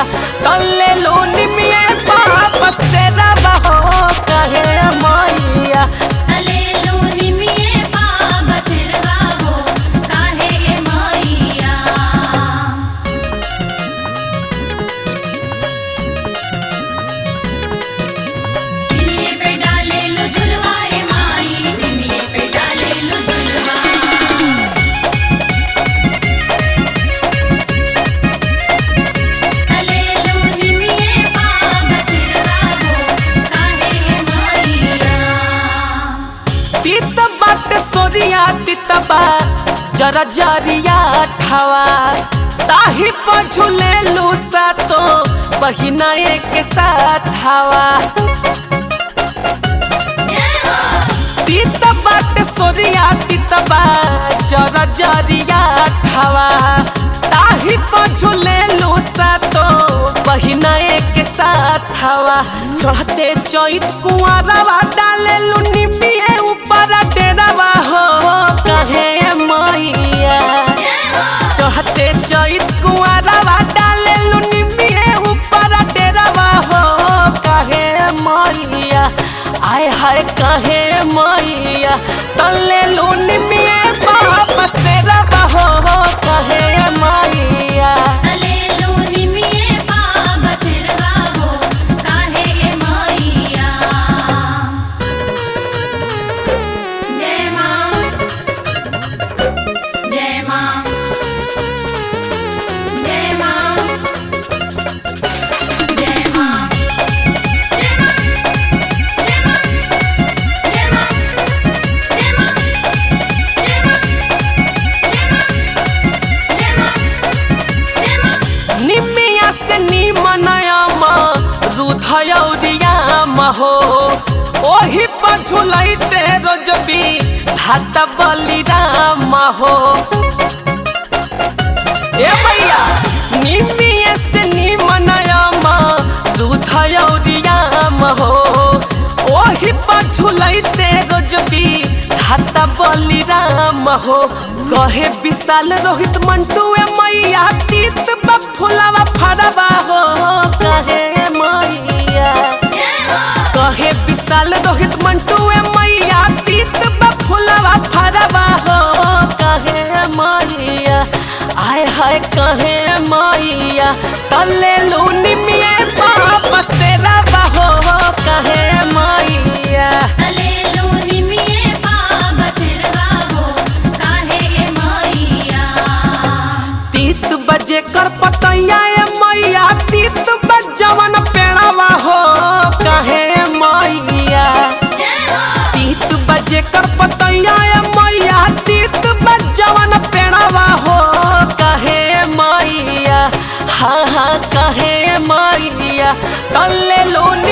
तल्ले लो निमिये बाप से रवा हो कहे मैया अलेलो निमिये पाप सिरवा हो काहे ए मैया निमिये पे डाले लो झुलवा ए माई निमिये पे डाले लो झुलवा अलेलो निमिये पाप सिरवा हो काहे ए मैया तीत बाट सोरिया तीतबा जरा जरिया ठावा ताही पझुले लूसा तो बहिना के साथ हवा तीत बाट सोरिया तीतबा जरा जरिया ठावा ताही पझुले लूसा तो बहिना के साथ हवा चढ़ते चैत कुआरवा डाले लुनी मिए ऊपर डेरवा हो कहे मैया चढ़ते चैत कुआरवा डाले लुनी मिए ऊपर डेरवा हो कहे मैया आय हाय कहे मैया तले लुनी मिए बाप से रवा हो कहे मैया अलेलो निमिये पाप सिरवा हो काहे ए मैया जय मां जय मां जय मां जय मां जय मां जय मां जय मां जय मां जय मां जय मां जय मां निमिया से निमनयामा रुधयौरियामा हो ओही पझुलैते रोजबी हाथ बलिरामा हो ए भैया निमिया से निमनयामा रुधयौरियामा हो ओही पझुलैते रोजबी हाथ बलिराम हो कहे विशाल रोहित मंटू ए मैया तीत बफुलवा फरवा हो कहे मैया कहे विशाल रोहित मंटू ए मैया तीत बफुलवा फरवा हो कहे मैया आय हाय कहे मैया तले लूनी मिए बाप से रवा हो कहे मैया अलेलो निमिये पाप सिरवा हो काहे ए मैया तीत बजे कर पतैया ए मैया तीत बजवन पेड़वा हो कहे मैया तीत बजे कर पतैया ए मैया तीत बजवन पेड़वा हो कहे मैया हाँ हाँ कहे मैया तल्ले लोन